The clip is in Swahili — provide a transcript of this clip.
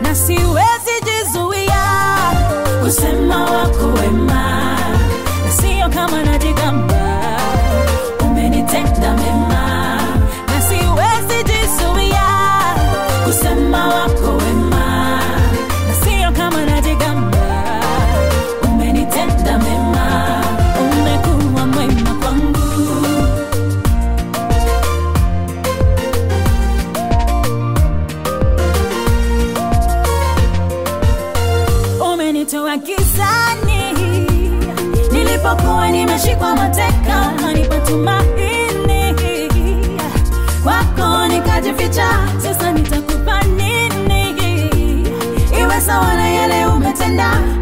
na siwezi jizuia kusema wako wema, na sio kama najigamba, umenitenda mema, na siwezi jizuia kusema wako wema, na sio kama najigamba, umenitenda mema, umekuwa mwema kwangu. umenitoa gizani nilipokuwa nimeshikwa mateka kanipa tumaini kwako nikajificha sasa nitakupa nini iwe sawa na yale umetenda